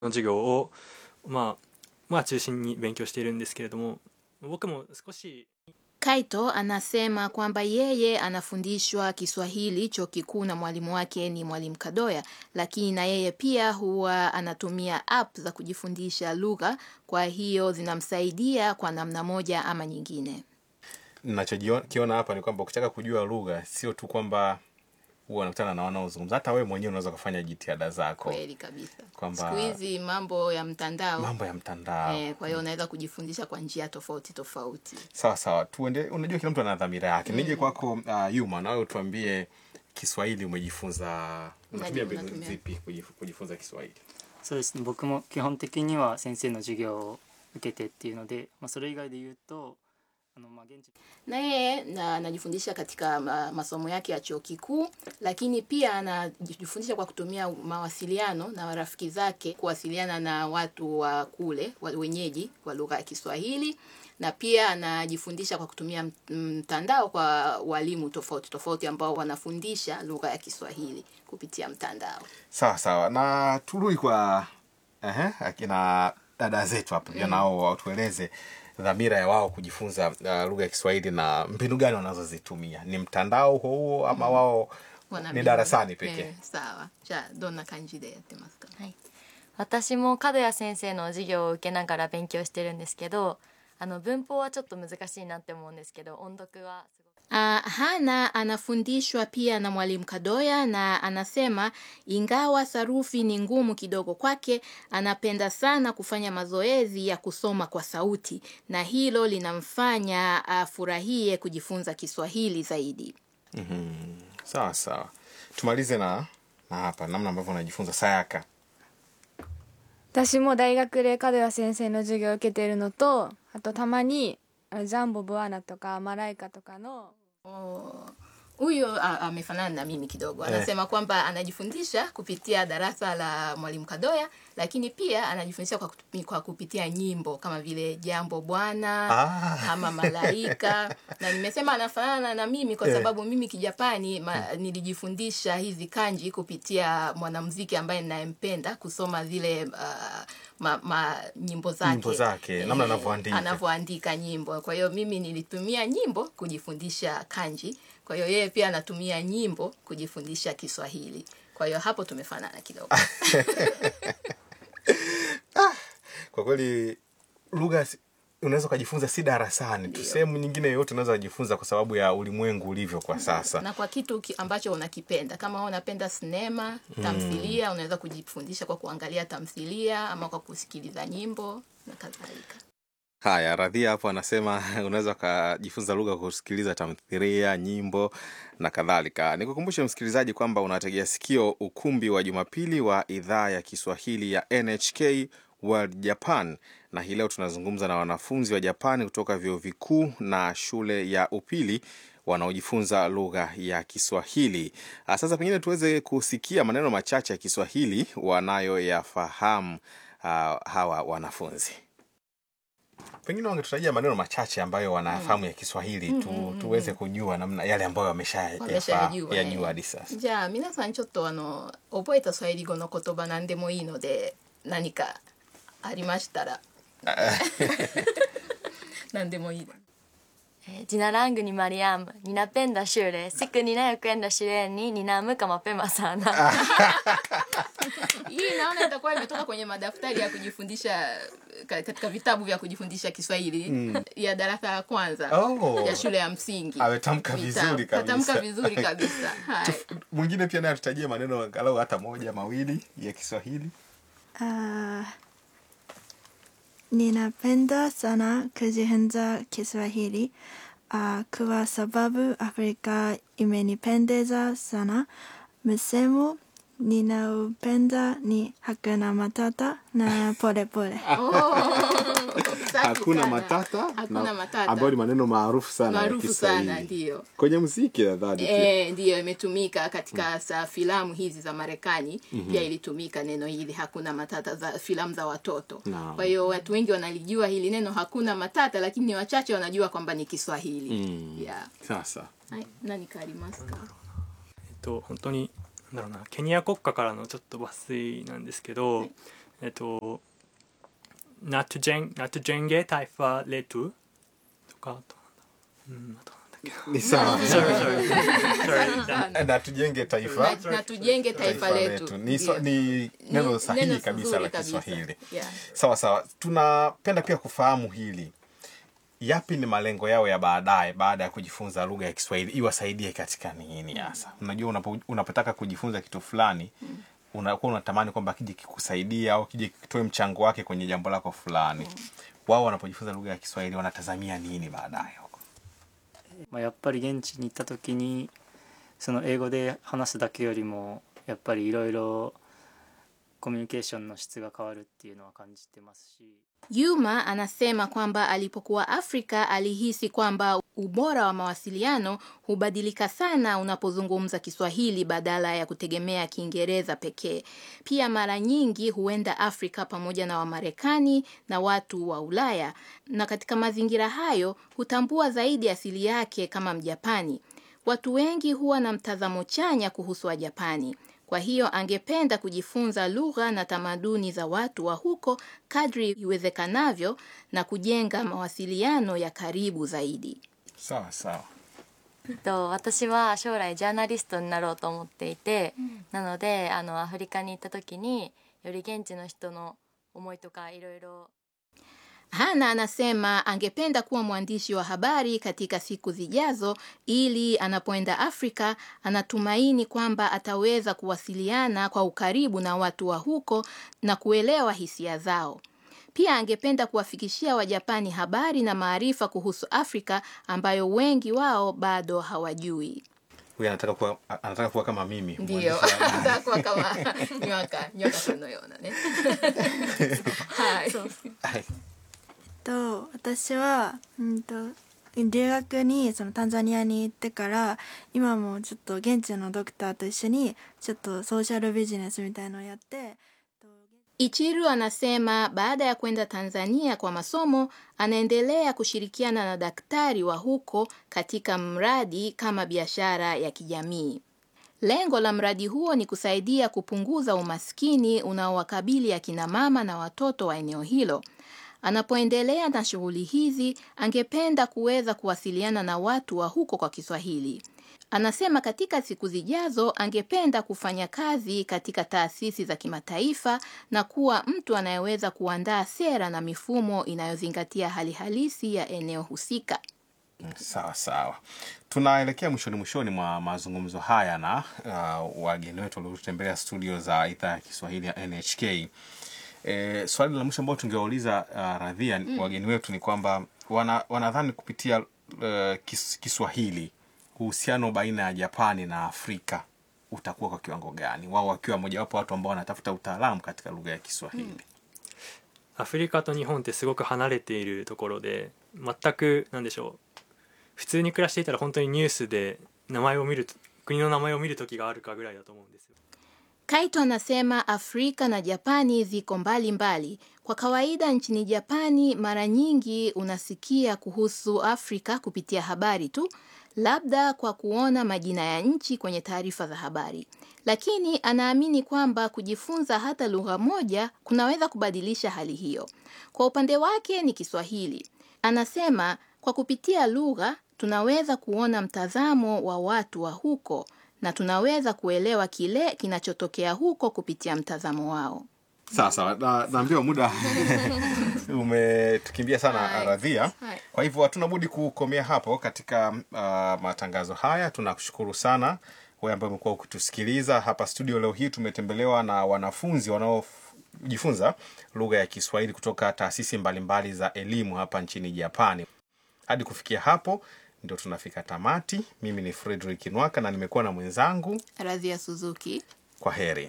の授業を、まあ、まあ中心に勉強しているんですけれども僕も少し Kaito anasema kwamba yeye anafundishwa Kiswahili chuo kikuu na mwalimu wake ni mwalimu Kadoya, lakini na yeye pia huwa anatumia app za kujifundisha lugha, kwa hiyo zinamsaidia kwa namna moja ama nyingine. nachokiona hapa ni kwamba ukitaka kujua lugha sio tu kwamba huwa unakutana na wanaozungumza hata wewe mwenyewe unaweza kufanya jitihada zako Kweli kabisa. Kwamba- Siku hizi mambo ya mtandao mambo ya mtandao eh, kwa hiyo unaweza kujifundisha kwa njia tofauti tofauti. sawa sawa tuende unajua kila mtu ana dhamira yake nije kwako uh, yuma nawe utuambie kiswahili umejifunza unatumia mbinu unatumia. zipi kujif- kujifunza kiswahili そうですね僕も基本的には先生の授業を受けてっていうので、まあ、それ以外で言うとあの、まあ、現地 na yeye na anajifundisha katika ma, masomo yake ya chuo kikuu, lakini pia anajifundisha kwa kutumia mawasiliano na marafiki zake, kuwasiliana na watu wa kule wa wenyeji wa lugha ya Kiswahili, na pia anajifundisha kwa kutumia m- mtandao kwa walimu tofauti tofauti ambao wanafundisha lugha ya Kiswahili kupitia mtandao. sawa sawa na turudi kwa ehe, akina dada zetu hapa pia nao watueleze dhamira ya wao kujifunza uh, lugha ya kiswahili na mbinu gani wanazozitumia ni mtandao huo huo ama wao Wana ni mbinu- darasani pekee Eh, sawa.じゃあどんな感じでやってますか。 はい、私も角谷先生の授業を受けながら勉強してるんですけどあの文法はちょっと難しいなって思うんですけど音読はすごく Uh, Hana anafundishwa pia na mwalimu Kadoya na anasema ingawa sarufi ni ngumu kidogo kwake, anapenda sana kufanya mazoezi ya kusoma kwa sauti na hilo linamfanya afurahie kujifunza Kiswahili zaidi. sawa sawa tumalize na na hapa namna ambavyo unajifunza sayaka 私も大学で角谷先生の授業を受けているのとあとたまにあのジャンボブアナとかマライカとかの Huyu a- amefanana na mimi kidogo, anasema kwamba anajifundisha kupitia darasa la mwalimu Kadoya, lakini pia anajifundisha kwa, kutupi- kwa kupitia nyimbo kama vile jambo bwana Ah. ama malaika na nimesema anafanana na mimi kwa Eh. sababu mimi kijapani ma, nilijifundisha hizi kanji kupitia mwanamuziki ambaye ninayempenda kusoma zile uh, ma, ma, nyimbo zake Nyimbo zake, namna anavyoandika. anavyoandika nyimbo kwa hiyo mimi nilitumia nyimbo kujifundisha kanji kwa hiyo yeye pia anatumia nyimbo kujifundisha kiswahili kwa hiyo hapo tumefanana kidogo kwa kweli lugha si- unaweza ukajifunza si darasani tu sehemu nyingine yoyote unaweza kujifunza kwa sababu ya ulimwengu ulivyo kwa sasa na kwa kitu ki- ambacho unakipenda kama wewe unapenda sinema tamthilia unaweza kujifundisha kwa kuangalia tamthilia ama kwa kusikiliza nyimbo na kadhalika haya radhia hapo anasema unaweza ukajifunza lugha kwa kusikiliza tamthilia nyimbo na kadhalika nikukumbushe msikilizaji kwamba unategea sikio ukumbi wa jumapili wa idhaa ya kiswahili ya nhk world japan na hii leo tunazungumza na wanafunzi wa japani kutoka vyuo vikuu na shule ya upili wanaojifunza lugha ya kiswahili Ah, sasa pengine tuweze kusikia maneno machache ya kiswahili wanayoyafahamu ah, hawa wanafunzi pengine wangetutajia maneno machache ambayo wanafahamu ya kiswahili tu, tuweze kujua namna yale ambayo wameshayajua Wameshayajua, yajua eh. hadi sasa じゃあ皆さんちょっとあの覚えたスワヒリ語の言葉何でもいいので何かありましたら何でもいいですえー Jina langu ni Mariam, ninapenda shule. Siku ninayokwenda shuleni ninaamka mapema sana. hii naona itakuwa imetoka kwenye madaftari ya kujifundisha ka- katika vitabu vya kujifundisha kiswahili ya darasa la kwanza Oh. ya shule ya msingi Ametamka Vitabu. vizuri kabisa. Katamka vizuri kabisa Hai. Tuf- mwingine pia naye atutajie maneno angalau hata moja mawili ya kiswahili Ah, ninapenda sana kujifunza Kiswahili ah, kwa sababu Afrika imenipendeza sana. Msemo ninaupenda ni hakuna matata na pole pole. Safi hakuna sana. matata Hakuna na- matata. ambayo ni maneno maarufu sana ya maarufu sana kiswahili ndio kwenye muziki nadhani pia E, ndiyo imetumika katika sa filamu hizi za Marekani pia ilitumika neno hili hakuna matata za filamu za watoto. Naam. Kwa hiyo watu wengi wanalijua hili neno hakuna matata, lakini ni wachache wanajua kwamba ni Kiswahili. Mm. Yeah. sasa Hai, nani kaありますかえっと本当になんだろうなケニア国家からのちょっと抜粋なんですけど、 えっと「ナトジェンナトジェンゲタイファレトゥ」とかあとうんあとなんだっけ ni sawa sorry sorry sorry na tujenge taifa na, na tujenge taifa letu ni, so, Ndio. ni neno Ni sahihi neno kabisa zuri la kabisa. kiswahili Yeah. sawa sawa tunapenda pia kufahamu hili yapi ni malengo yao ya baadaye baada ya kujifunza lugha ya kiswahili iwasaidie katika nini hasa unajua unapo, unapotaka kujifunza kitu fulani unakuwa unatamani kwamba kije kikusaidia au kije kitoe mchango wake kwenye jambo lako fulani wao wanapojifunza lugha ya kiswahili wanatazamia nini baadaye huko まあ、やっぱり現地に行った時にその英語で話すだけよりもやっぱりいろいろコミュニケーションの質が変わるっていうのは感じてますし Yuma anasema kwamba alipokuwa Afrika alihisi kwamba ubora wa mawasiliano hubadilika sana unapozungumza Kiswahili badala ya kutegemea Kiingereza pekee. Pia mara nyingi huenda Afrika pamoja na Wamarekani na watu wa Ulaya, na katika mazingira hayo hutambua zaidi asili yake kama Mjapani. Watu wengi huwa na mtazamo chanya kuhusu Wajapani. Kwa hiyo angependa kujifunza lugha na tamaduni za watu wa huko kadri iwezekanavyo na kujenga mawasiliano ya karibu zaidi. sawa sawa と私は将来ジャーナリストになろうと思っていて、なのであのアフリカに行った時により現地の人の思いとかいろいろ Hana anasema angependa kuwa mwandishi wa habari katika siku zijazo ili anapoenda Afrika anatumaini kwamba ataweza kuwasiliana kwa ukaribu na watu wa huko na kuelewa hisia zao. Pia angependa kuwafikishia Wajapani habari na maarifa kuhusu Afrika ambayo wengi wao bado hawajui. huyu anataka kuwa, anataka kuwa kama mimi Ndio, mwandishi wa- atakuwa kama nyoka nyoka さんのようなね。はい。 はいと私は、うん、と留学にそのタンザニアに行ってから今もちょっと現地のドクターと一緒にちょっとソーシャルビジネスみたいのをやって。 Ichiru anasema baada ya kwenda Tanzania kwa masomo anaendelea kushirikiana na daktari wa huko katika mradi kama biashara ya kijamii. Lengo la mradi huo ni kusaidia kupunguza umaskini unaowakabili akina mama na watoto wa eneo hilo. Anapoendelea na shughuli hizi, angependa kuweza kuwasiliana na watu wa huko kwa Kiswahili. Anasema katika siku zijazo angependa kufanya kazi katika taasisi za kimataifa na kuwa mtu anayeweza kuandaa sera na mifumo inayozingatia hali halisi ya eneo husika. sawa sawa tunaelekea mwishoni mwishoni mwa mazungumzo haya na uh, wageni wetu waliotembelea studio za idhaa ya kiswahili ya nhk e, swali la mwisho ambao tungewauliza uh, radhia mm. wageni wetu ni kwamba wana, wanadhani kupitia uh, kis, kiswahili uhusiano baina ya japani na afrika utakuwa kwa kiwango gani wao wakiwa mojawapo watu ambao wanatafuta utaalamu katika lugha ya kiswahili mm. アフリカと日本ってすごく離れているところで全くなんでしょう普通に暮らしていたら本当にニュースで名前を見ると国の名前を見る時があるかぐらいだと思うんですよ Kaito anasema Afrika na Japani ziko mbali mbali. Kwa kawaida nchini Japani mara nyingi unasikia kuhusu Afrika kupitia habari tu, labda kwa kuona majina ya nchi kwenye taarifa za habari. Lakini anaamini kwamba kujifunza hata lugha moja kunaweza kubadilisha hali hiyo. Kwa upande wake ni Kiswahili. Anasema kwa kupitia lugha tunaweza kuona mtazamo wa watu wa huko na tunaweza kuelewa kile kinachotokea huko kupitia mtazamo wao. sawa sawa na, naambiwa muda umetukimbia sana Hai. radhia Hai. kwa hivyo hatuna budi kukomea hapo katika uh, matangazo haya tunakushukuru sana wewe ambaye umekuwa ukitusikiliza hapa studio leo hii tumetembelewa na wanafunzi wanaojifunza lugha ya kiswahili kutoka taasisi mbalimbali za elimu hapa nchini japani hadi kufikia hapo ndio tunafika tamati mimi ni fredrik nwaka na nimekuwa na mwenzangu Radhia Suzuki. kwa heri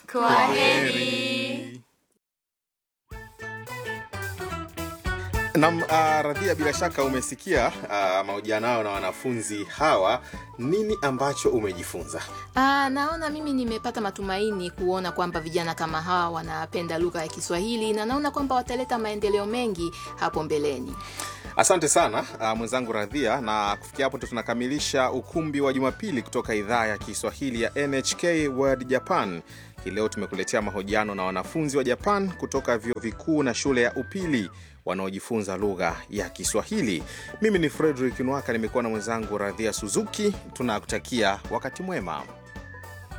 Nam uh, Radhia, bila shaka umesikia uh, mahojiano yao na wanafunzi hawa. Nini ambacho umejifunza? Aa, naona mimi nimepata matumaini kuona kwamba vijana kama hawa wanapenda lugha ya Kiswahili na naona kwamba wataleta maendeleo mengi hapo mbeleni. Asante sana uh, mwenzangu Radhia, na kufikia hapo ndo tunakamilisha ukumbi wa Jumapili kutoka idhaa ya Kiswahili ya NHK World Japan. Hii leo tumekuletea mahojiano na wanafunzi wa Japan kutoka vyuo vikuu na shule ya upili wanaojifunza lugha ya Kiswahili. Mimi ni Frederick Nwaka, nimekuwa na mwenzangu Radhia Suzuki. Tunakutakia wakati mwema.